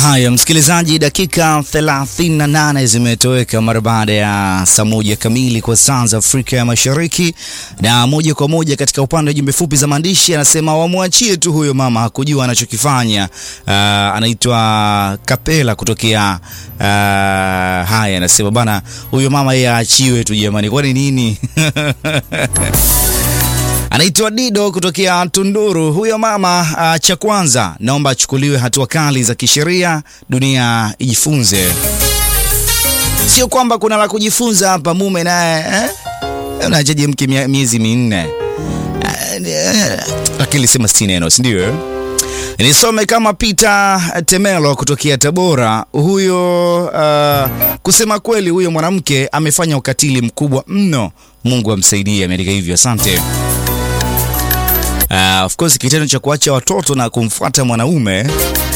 Haya, msikilizaji, dakika 38 zimetoweka mara baada ya saa moja kamili kwa saa za Afrika ya Mashariki, na moja kwa moja katika upande wa jumbe fupi za maandishi anasema wamwachie tu huyo mama, hakujua anachokifanya. Uh, anaitwa Kapela kutokea uh, haya, anasema bana, huyo mama yeye aachiwe tu jamani, kwani nini? Anaitwa Dido kutokea Tunduru. Huyo mama uh, cha kwanza naomba achukuliwe hatua kali za kisheria, dunia ijifunze. Sio kwamba kuna la kujifunza hapa, mume naye eh? Unachaje mke miezi minne? Lakini sema si neno, si ndio? Nisome kama Peter Temelo kutokea Tabora. Huyo uh, kusema kweli, huyo mwanamke amefanya ukatili mkubwa mno. Mungu amsaidie, ameandika hivyo. Asante. Uh, of course kitendo cha kuacha watoto na kumfuata mwanaume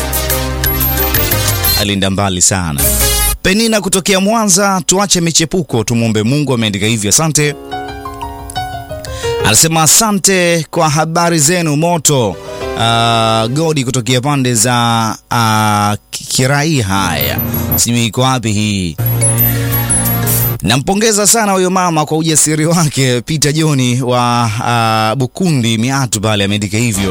alienda mbali sana. Penina kutokea Mwanza, tuache michepuko, tumwombe Mungu, ameandika hivyo. Asante. Anasema asante kwa habari zenu moto. Uh, Godi kutokea pande za uh, Kirai. Haya, sijui iko wapi hii Nampongeza sana huyo mama kwa ujasiri wake. Peter Joni wa uh, Bukundi Miatu pale ameandika hivyo.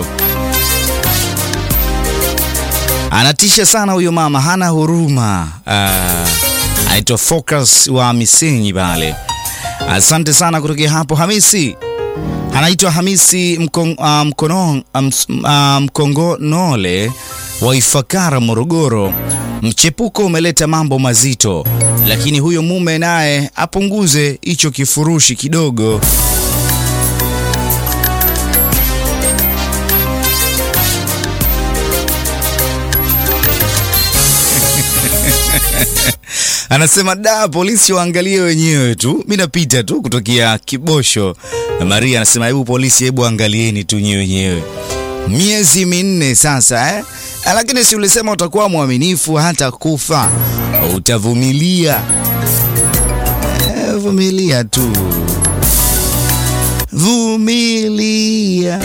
Anatisha sana huyo mama, hana huruma. Uh, anaitwa Focus wa Misenyi pale. Asante sana kutokea hapo. Hamisi anaitwa Hamisi Mkong, uh, Mkono, um, uh, Mkongonole wa Ifakara Morogoro. Mchepuko umeleta mambo mazito, lakini huyo mume naye apunguze hicho kifurushi kidogo. Anasema da, polisi waangalie wenyewe tu, mi napita tu kutokea Kibosho. Maria anasema hebu polisi, hebu angalieni tu nyewe wenyewe, miezi minne sasa eh? Lakini si ulisema utakuwa mwaminifu hata kufa, utavumilia. E, vumilia tu, vumilia.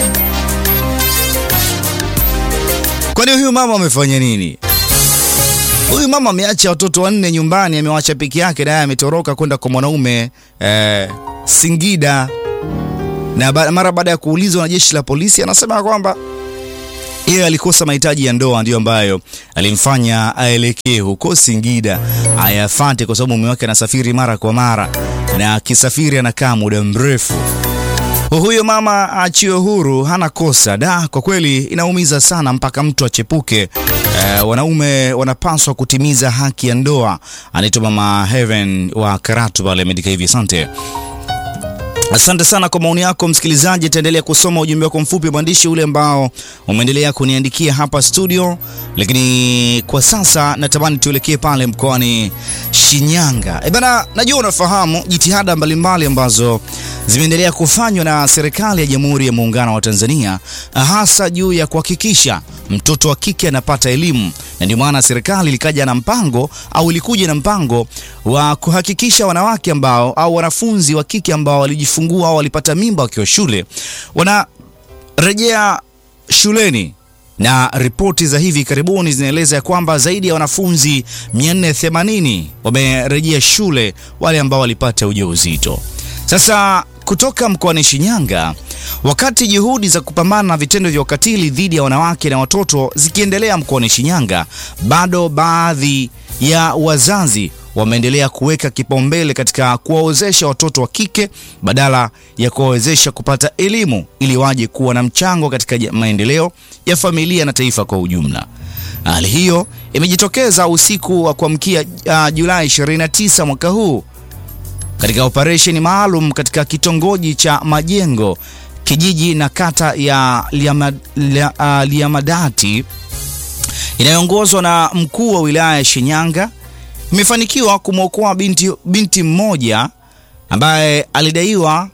Kwani huyu mama amefanya nini? Huyu mama ameacha watoto wanne nyumbani, amewacha peke yake, naye ametoroka kwenda kwa mwanaume eh, Singida, na mara baada ya kuulizwa na jeshi la polisi anasema kwamba yeye alikosa mahitaji ya ndoa ndiyo ambayo alimfanya aelekee huko Singida ayafate, kwa sababu mume wake anasafiri mara kwa mara, na akisafiri anakaa muda mrefu. Huyo mama achiwe huru, hana kosa. Da, kwa kweli inaumiza sana mpaka mtu achepuke. E, wanaume wanapaswa kutimiza haki ya ndoa. Anaitwa Mama Heaven wa Karatu pale, ameandika hivi. Asante. Asante sana kwa maoni yako msikilizaji. Taendelea kusoma ujumbe wako mfupi mwandishi ule ambao umeendelea kuniandikia hapa studio, lakini kwa sasa natamani tuelekee pale mkoani Shinyanga. E bana, najua unafahamu jitihada mbalimbali ambazo zimeendelea kufanywa na serikali ya Jamhuri ya Muungano wa Tanzania, hasa juu ya kuhakikisha mtoto wa kike anapata elimu, na ndio maana serikali ilikaja na mpango au ilikuja na mpango wa kuhakikisha wanawake ambao au wanafunzi wa kike ambao walijifungua au walipata mimba wakiwa shule wanarejea shuleni na ripoti za hivi karibuni zinaeleza ya kwamba zaidi ya wanafunzi 480 wamerejea shule, wale ambao walipata ujauzito. Sasa kutoka mkoani Shinyanga, wakati juhudi za kupambana na vitendo vya ukatili dhidi ya wanawake na watoto zikiendelea mkoani Shinyanga, bado baadhi ya wazazi wameendelea kuweka kipaumbele katika kuwawezesha watoto wa kike badala ya kuwawezesha kupata elimu ili waje kuwa na mchango katika maendeleo ya familia na taifa kwa ujumla. Hali hiyo imejitokeza usiku wa kuamkia uh, Julai 29 mwaka huu katika operesheni maalum katika kitongoji cha Majengo, kijiji na kata ya Liamad, lia, uh, Liamadati inayoongozwa na mkuu wa wilaya ya Shinyanga imefanikiwa kumwokoa binti, binti mmoja ambaye alidaiwa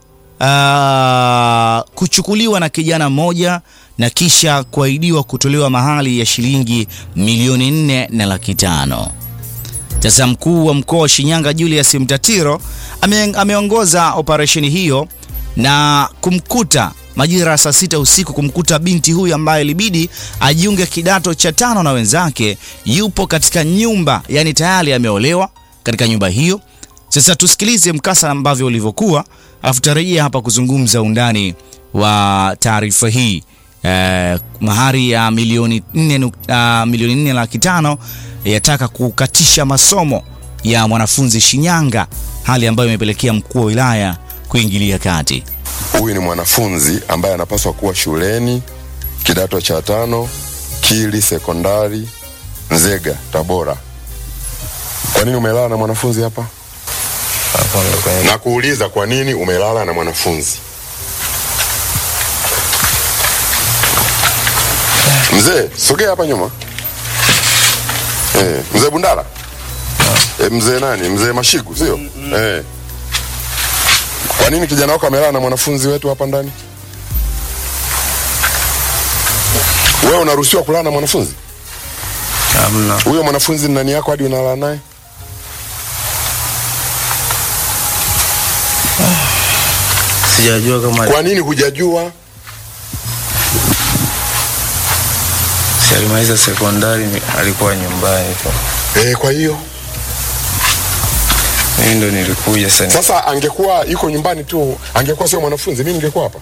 uh, kuchukuliwa na kijana mmoja na kisha kuahidiwa kutolewa mahali ya shilingi milioni nne na laki tano. Sasa mkuu wa mkoa wa Shinyanga Julius Mtatiro ame, ameongoza operesheni hiyo na kumkuta majira ya saa sita usiku kumkuta binti huyu ambaye ilibidi ajiunge kidato cha tano na wenzake, yupo katika nyumba, yani tayari ameolewa katika nyumba hiyo. Sasa tusikilize mkasa ambavyo ulivyokuwa, alafu tarejea hapa kuzungumza undani wa taarifa hii. Eh, mahari ya milioni nne, uh, milioni nne laki tano yataka kukatisha masomo ya mwanafunzi Shinyanga, hali ambayo imepelekea mkuu wa wilaya kuingilia kati. Huyu ni mwanafunzi ambaye anapaswa kuwa shuleni kidato cha tano Kili Sekondari Nzega, Tabora. Kwa nini umelala na mwanafunzi hapa? Na kuuliza kwa nini umelala na mwanafunzi? Mzee, sogea hapa nyuma. Eh, mzee Bundala. Eh, mzee nani? Mzee Mashigu, sio? Eh. Kwa nini kijana wako amelala na mwanafunzi wetu hapa ndani? Wewe unaruhusiwa kulala na mwanafunzi? Hamna. Huyo mwanafunzi ni nani yako hadi unalala naye? Sijajua kama Kwa nini hujajua? si alimaliza sekondari ni- alikuwa nyumbani tu. Eh, kwa hiyo Mimi ndo nilikuja sasa. sasa angekuwa yuko nyumbani tu, angekuwa sio mwanafunzi, mimi ningekuwa hapa.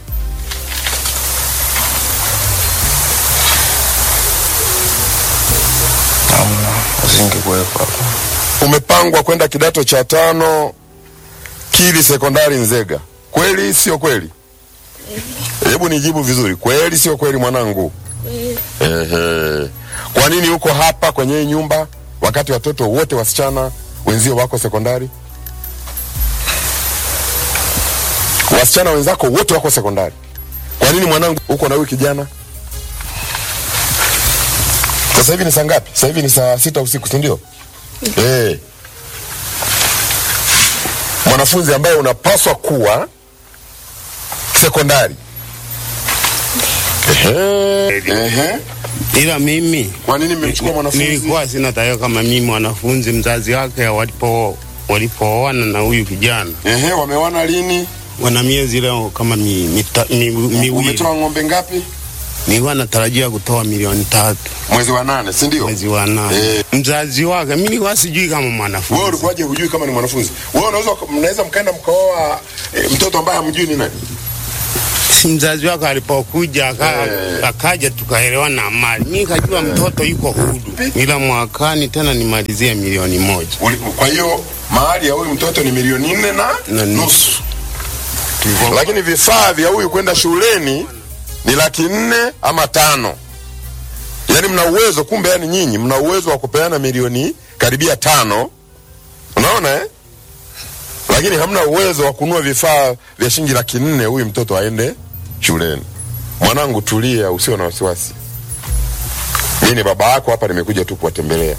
Hamna. Usingekuwepo hapa. Umepangwa kwenda kidato cha tano Kili Sekondari Nzega, kweli sio kweli? Hebu nijibu vizuri, kweli sio kweli mwanangu? Ehe. Kwa nini uko hapa kwenye hii nyumba wakati watoto wote wasichana wenzio wako sekondari? Wasichana wenzako wote wako sekondari. Kwa nini mwanangu uko na huyu kijana? Sasa hivi ni saa ngapi? Sasa hivi ni saa sita usiku, si ndio? Eh. Mwanafunzi ambaye unapaswa kuwa sekondari. Ehe. Ehe. ila mimi Kwa nini mmemchukua mwanafunzi? nilikuwa sina taarifa kama mimi mwanafunzi mzazi wake walipo walipooana na huyu kijana Ehe, wamewana lini? wana miezi leo kama mi, mita, mi, miwili Umetoa ng'ombe ngapi? nilikuwa natarajia kutoa milioni tatu Mwezi wa nane, si ndio? mwezi wa nane Eh. mzazi wake mi nilikuwa sijui kama Wewe mwanafunzi ulikuwaje hujui kama ni mwanafunzi? Wewe unaweza mnaweza mkaenda mkaoa e, mtoto ambaye hamjui ni nani? si mzazi wake alipokuja aka, Eh. akaja tukaelewana mali mi kajua mtoto yuko hudu ila mwakani tena nimalizie milioni moja Uli- Kwa hiyo mahali ya huyu mtoto ni milioni nne na Na nusu. nusu, Tulivyo- lakini vifaa vya huyu kwenda shuleni ni laki nne ama tano. Yaani mna uwezo, kumbe, yani nyinyi mna uwezo wa kupeana milioni karibia tano, unaona eh? Lakini hamna uwezo wa kununua vifaa vya shilingi laki nne huyu mtoto aende shuleni. Mwanangu, tulia, usio na wasiwasi. Mimi ni baba yako hapa, nimekuja tu kuwatembelea.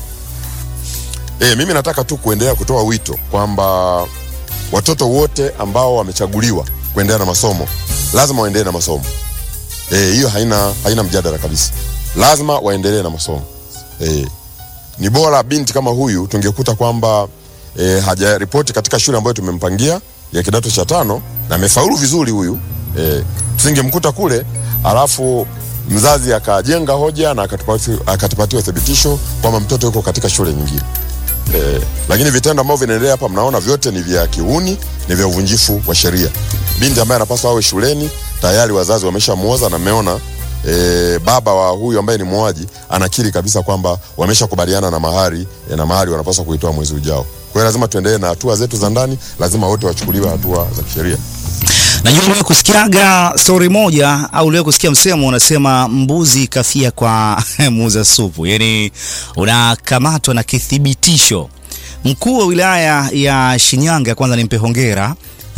E, mimi nataka tu kuendelea kutoa wito kwamba watoto wote ambao wamechaguliwa kuendelea na masomo lazima waendelee na masomo. Eh, hiyo haina haina mjadala kabisa, lazima waendelee na masomo. Eh, ni bora binti kama huyu tungekuta kwamba eh, hajaripoti katika shule ambayo tumempangia ya kidato cha tano na amefaulu vizuri huyu eh, tusingemkuta kule alafu mzazi akajenga hoja na akatupati- akatupatia uthibitisho kwamba mtoto yuko katika shule nyingine. Eh, lakini vitendo ambavyo vinaendelea hapa mnaona vyote ni vya kiuni, ni vya uvunjifu wa sheria. Binti ambaye anapaswa awe shuleni tayari wazazi wameshamuoza na mmeona e, baba wa huyu ambaye ni muoaji anakiri kabisa kwamba wameshakubaliana na mahari e, na mahari wanapaswa kuitoa mwezi ujao. Kwa hiyo lazima tuendelee na hatua zetu za ndani, lazima wote wachukuliwe hatua za kisheria. Najua uliwahi kusikiaga stori moja au uliwahi kusikia msemo unasema mbuzi kafia kwa muuza supu, yaani unakamatwa na kithibitisho. Mkuu wa wilaya ya Shinyanga, kwanza nimpe hongera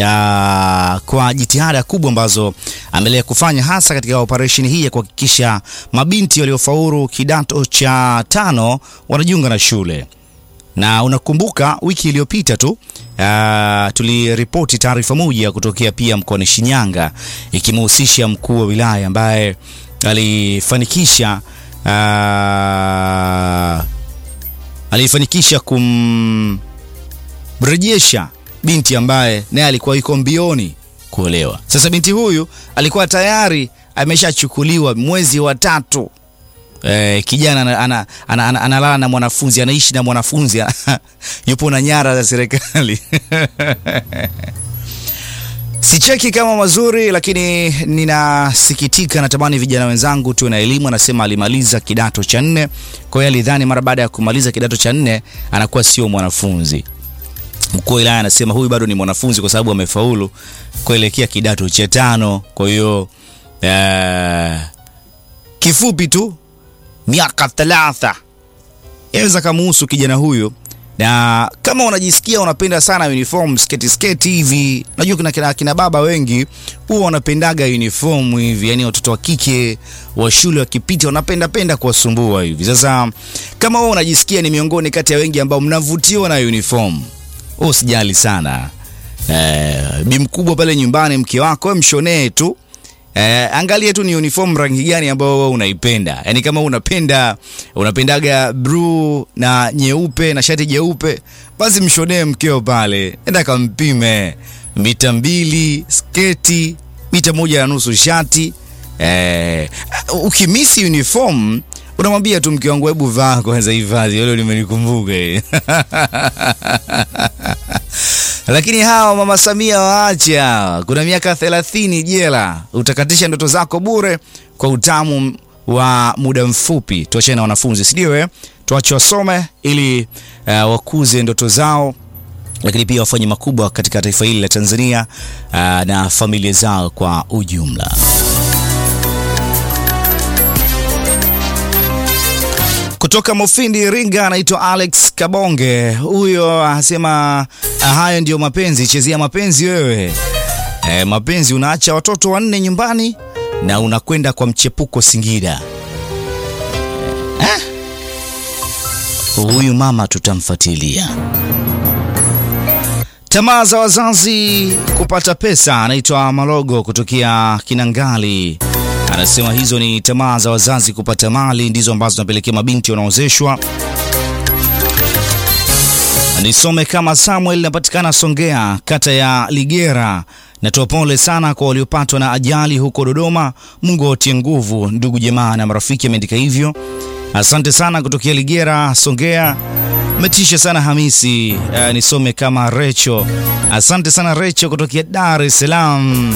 ya kwa jitihada kubwa ambazo ameendelea kufanya hasa katika operesheni hii ya kuhakikisha mabinti waliofaulu kidato cha tano wanajiunga na shule na unakumbuka wiki iliyopita tu uh, tuliripoti taarifa moja kutokea pia mkoani Shinyanga ikimhusisha mkuu wa wilaya ambaye alifanikisha uh, alifanikisha kumrejesha binti ambaye naye alikuwa yuko mbioni kuolewa. Sasa binti huyu alikuwa tayari ameshachukuliwa mwezi wa tatu. Eh, kijana analala ana, ana, ana, analala na mwanafunzi, anaishi na mwanafunzi yupo na nyara za serikali Sicheki kama mazuri, lakini ninasikitika. Natamani vijana wenzangu tuwe na elimu. Anasema alimaliza kidato cha nne, kwa hiyo alidhani mara baada ya kumaliza kidato cha nne anakuwa sio mwanafunzi. Mkuu wa wilaya anasema huyu bado ni mwanafunzi kwa sababu amefaulu kuelekea kidato cha tano. Kwa hiyo uh, kifupi tu miaka thalatha yaweza kamuhusu kijana huyo na kama unajisikia unapenda sana uniform sketi sketi hivi, najua kuna kina, kina baba wengi huwa wanapendaga uniform hivi, yani watoto wa kike wa shule wakipita wanapenda penda kuwasumbua hivi. Sasa kama wewe unajisikia ni miongoni kati ya wengi ambao mnavutiwa na uniform, usijali sana eh, bi mkubwa pale nyumbani, mke wako wewe mshonee tu Eh, angalia tu ni uniform rangi gani ambayo wewe unaipenda. Yaani kama unapenda unapendaga blue na nyeupe na shati jeupe, basi mshonee mkeo pale. Enda kampime mita mbili sketi, mita moja na nusu shati. Eh, ukimisi uniform unamwambia tu mke wangu, hebu vaa kwanza hifadhi, hilo limenikumbuka lakini hawa mama Samia waacha, kuna miaka thelathini jela, utakatisha ndoto zako bure kwa utamu wa muda mfupi. Tuachane na wanafunzi, si ndio? Eh, tuache wasome ili uh, wakuze ndoto zao, lakini pia wafanye makubwa katika taifa hili la Tanzania uh, na familia zao kwa ujumla. Kutoka Mufindi Iringa anaitwa Alex Kabonge. Huyo anasema hayo ndio mapenzi, chezea mapenzi wewe. E, mapenzi unaacha watoto wanne nyumbani na unakwenda kwa mchepuko Singida. Eh? Huyu mama tutamfuatilia. Tamaa za wazazi kupata pesa, anaitwa Malogo kutokea Kinangali anasema hizo ni tamaa za wazazi kupata mali ndizo ambazo zinapelekea mabinti wanaozeshwa. Nisome kama Samuel, napatikana Songea, kata ya Ligera. Natoa pole sana kwa waliopatwa na ajali huko Dodoma. Mungu awatie nguvu ndugu jamaa na marafiki, ameandika hivyo. Asante sana kutokea Ligera, Songea. Metisha sana Hamisi. Uh, nisome kama Recho. Asante sana Recho kutokea Dar es Salaam.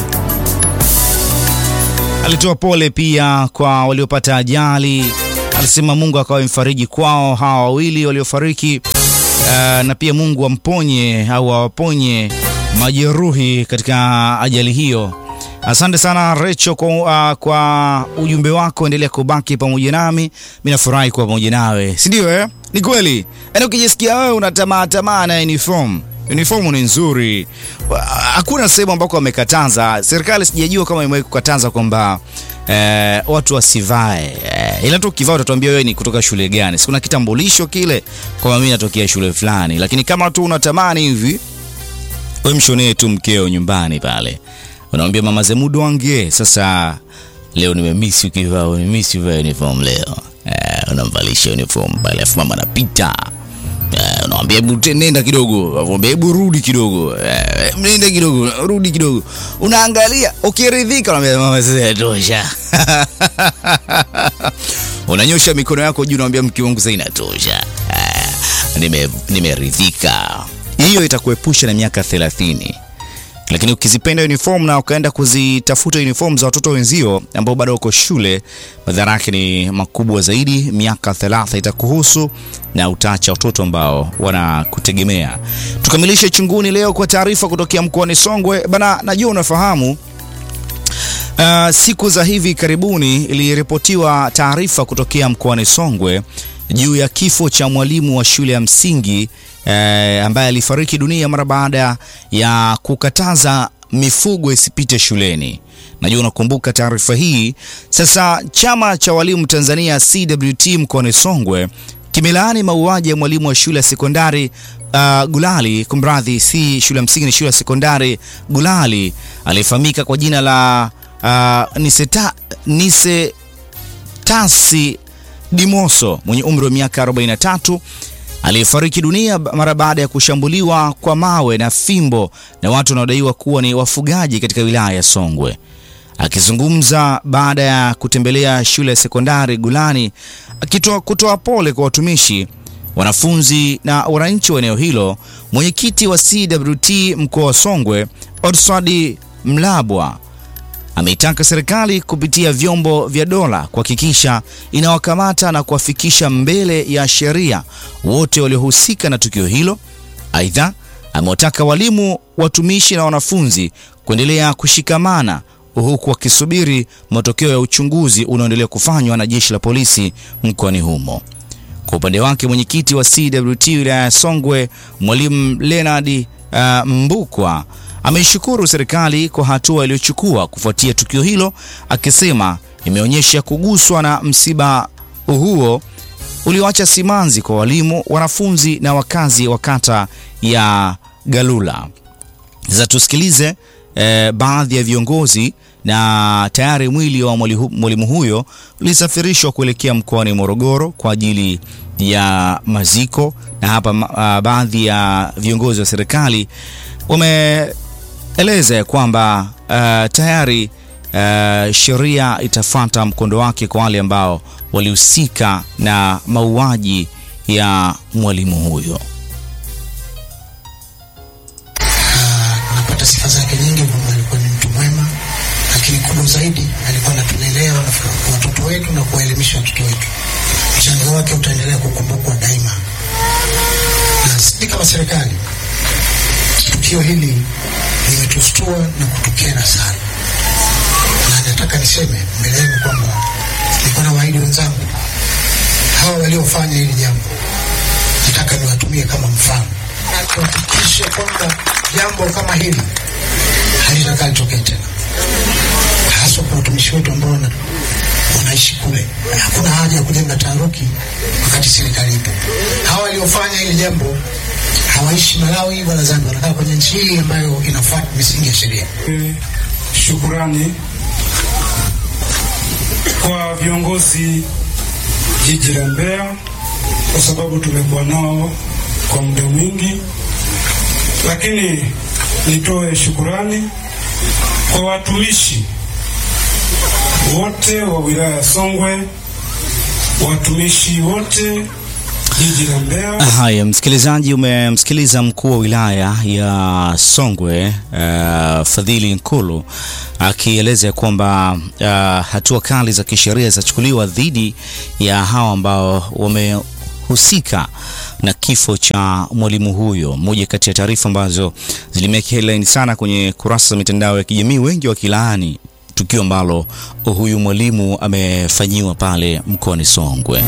Alitoa pole pia kwa waliopata ajali. Alisema Mungu akawa mfariji kwao hawa wawili waliofariki, uh, na pia Mungu amponye au awaponye majeruhi katika ajali hiyo. Asante sana Recho kwa, uh, kwa ujumbe wako. Endelea kubaki pamoja nami, mimi nafurahi kuwa pamoja nawe, si ndio? Eh, ni kweli. Yaani ukijisikia wewe una tamaa tamaa na uniform uniformu ni nzuri, hakuna sehemu ambako wamekataza. Serikali sijajua kama imewahi kukataza kwamba eh, watu wasivae eh, ila tu ukivaa utatuambia wewe ni kutoka shule gani. Si kuna kitambulisho kile kwamba mimi natokea shule fulani, lakini kama tu unatamani hivi, wewe mshonee tu mkeo nyumbani pale, unamwambia mama Zemudu wange, sasa leo nimemisi ukivaa, nimemisi uvaa uniform leo eh, unamvalisha uniform pale, afu mama anapita Uh, unamwambia hebu nenda kidogo, unamwambia hebu rudi kidogo, uh, nenda kidogo, rudi kidogo, unaangalia ukiridhika, unamwambia mama, sasa tosha. Unanyosha mikono yako juu, unamwambia mke wangu, sasa inatosha, uh, nime nimeridhika. Hiyo itakuepusha na miaka 30 lakini ukizipenda uniform na ukaenda kuzitafuta uniform za watoto wenzio ambao bado wako shule, madhara yake ni makubwa zaidi. Miaka 30 itakuhusu na utaacha watoto ambao wanakutegemea. Tukamilishe chunguni leo kwa taarifa kutokea mkoani Songwe bana. Najua unafahamu uh, siku za hivi karibuni iliripotiwa taarifa kutokea mkoani Songwe juu ya kifo cha mwalimu wa shule ya msingi eh, ambaye alifariki dunia mara baada ya kukataza mifugo isipite shuleni. Najua unakumbuka taarifa hii. Sasa chama cha walimu Tanzania CWT mkoani Songwe kimelaani mauaji ya mwalimu wa shule ya sekondari uh, Gulali, kumradhi, si shule ya msingi, ni shule ya sekondari Gulali aliyefahamika kwa jina la uh, Niseta, Nise Tasi Dimoso mwenye umri wa miaka 43 aliyefariki dunia mara baada ya kushambuliwa kwa mawe na fimbo na watu wanaodaiwa kuwa ni wafugaji katika wilaya ya Songwe. Akizungumza baada ya kutembelea shule ya sekondari Gulani, akitoa kutoa pole kwa watumishi, wanafunzi na wananchi wa eneo hilo, mwenyekiti wa CWT mkoa wa Songwe Odswadi Mlabwa ameitaka serikali kupitia vyombo vya dola kuhakikisha inawakamata na kuwafikisha mbele ya sheria wote waliohusika na tukio hilo. Aidha, amewataka walimu, watumishi na wanafunzi kuendelea kushikamana huku wakisubiri matokeo ya uchunguzi unaoendelea kufanywa na jeshi la polisi mkoani humo. Kwa upande wake mwenyekiti wa CWT wilaya ya Songwe Mwalimu Leonard uh, Mbukwa ameishukuru serikali kwa hatua iliyochukua kufuatia tukio hilo, akisema imeonyesha kuguswa na msiba huo ulioacha simanzi kwa walimu, wanafunzi na wakazi wa kata ya Galula. Sasa tusikilize eh, baadhi ya viongozi na tayari mwili wa mwalimu huyo ulisafirishwa kuelekea mkoani Morogoro kwa ajili ya maziko, na hapa uh, baadhi ya viongozi wa serikali wameeleza ya kwamba uh, tayari uh, sheria itafuata mkondo wake kwa wale ambao walihusika na mauaji ya mwalimu huyo. Napata sifa zake nyingi kwamba alikuwa ni mtu mwema, lakini kubwa zaidi alikuwa anatulelea watoto wetu na kuwaelimisha watoto wetu. Mchango wake utaendelea kukumbukwa daima, na sisi kama serikali, tukio hili limetustua na kutukera sana, na nataka niseme mbele yenu kwamba nilikuwa na waahidi wenzangu hawa waliofanya hili jambo, nataka niwatumie kama mfano na tuhakikishe kwamba jambo kama hili halitakaa litokee tena, haswa kwa watumishi wetu ambao wanaishi kule. Hakuna haja ya kujenga taharuki wakati serikali ipo. Hawa waliofanya hili jambo hawaishi Malawi wala Zambia, wanakaa kwenye nchi hii ambayo inafuata misingi ya sheria. Shukurani kwa viongozi jiji la Mbeya kwa sababu tumekuwa nao kwa muda mwingi, lakini nitoe shukurani kwa watumishi wote wa wilaya ya Songwe, watumishi wote jiji la Mbeya. Haya, msikilizaji, umemsikiliza mkuu wa wilaya ya Songwe uh, Fadhili Nkulu akieleza kwamba uh, hatua kali za kisheria zitachukuliwa dhidi ya hawa ambao wamehusika na kifo cha mwalimu huyo. Moja kati ya taarifa ambazo zilimeka headline sana kwenye kurasa za mitandao ya kijamii, wengi wakilaani tukio ambalo huyu mwalimu amefanyiwa pale mkoani Songwe.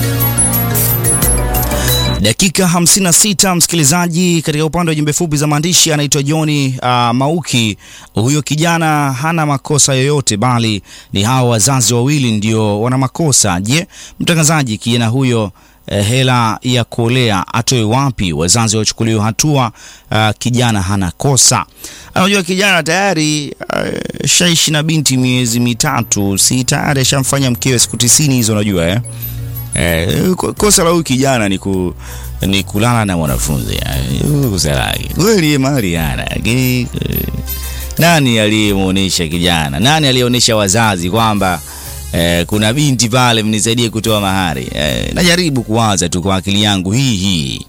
Dakika 56 msikilizaji, katika upande wa jumbe fupi za maandishi anaitwa Johni uh, Mauki. Huyo kijana hana makosa yoyote, bali ni hawa wazazi wawili ndio wana makosa. Je, mtangazaji, kijana huyo eh, hela ya kuolea atoe wapi? Wazazi wachukuliwe hatua. Uh, kijana hana kosa. Anajua kijana tayari uh, shaishi na binti miezi mitatu, si tayari ashamfanya mkewe siku tisini hizo, unajua eh? Eh, kosa la huyu kijana ni, ku, ni kulala na mwanafunzi kosa lake kweli, mali ana lakini eh, nani aliyemuonesha kijana? Nani aliyeonesha wazazi kwamba eh, kuna binti pale, mnisaidie kutoa mahari? Eh, najaribu kuwaza tu kwa akili yangu hii hii.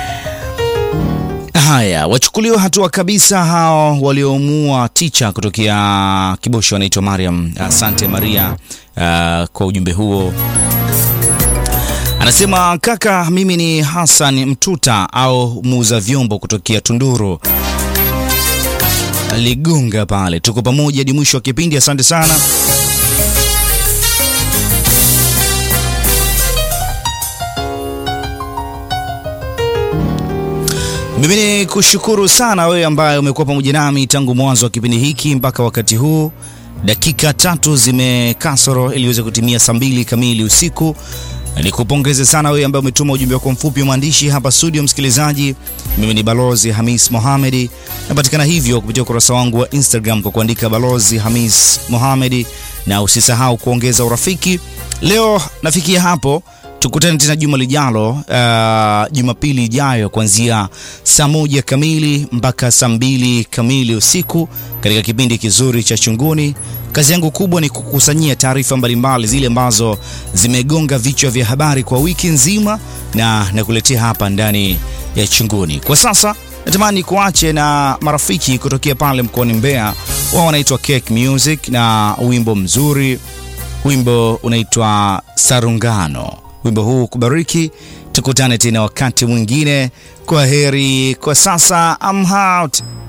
Haya, wachukuliwe hatua kabisa hao waliomuua ticha kutokea Kibosho, wanaitwa Mariam. Asante Maria uh, kwa ujumbe huo. Anasema kaka, mimi ni Hassan Mtuta au muuza vyombo kutokea Tunduru Ligunga pale. Tuko pamoja hadi mwisho wa kipindi. Asante sana. Mimi ni kushukuru sana wewe ambaye umekuwa pamoja nami tangu mwanzo wa kipindi hiki mpaka wakati huu. Dakika tatu zimekasoro ili iweze kutimia saa mbili kamili usiku. Nikupongeze sana wewe ambaye umetuma ujumbe wako mfupi wa maandishi hapa studio. Msikilizaji, mimi ni Balozi Hamis Mohamedi, napatikana hivyo kupitia ukurasa wangu wa Instagram kwa kuandika Balozi Hamis Mohamedi, na usisahau kuongeza urafiki. Leo nafikia hapo Tukutane tena juma lijalo, uh, Jumapili ijayo kuanzia saa moja kamili mpaka saa mbili kamili usiku katika kipindi kizuri cha Chunguni. Kazi yangu kubwa ni kukusanyia taarifa mbalimbali zile ambazo zimegonga vichwa vya habari kwa wiki nzima na nakuletea hapa ndani ya Chunguni. Kwa sasa natamani kuache na marafiki kutokea pale mkoani Mbeya, wao wanaitwa Cake Music na wimbo mzuri, wimbo unaitwa Sarungano. Wimbo huu kubariki. Tukutane tena wakati mwingine. Kwa heri kwa sasa, I'm out.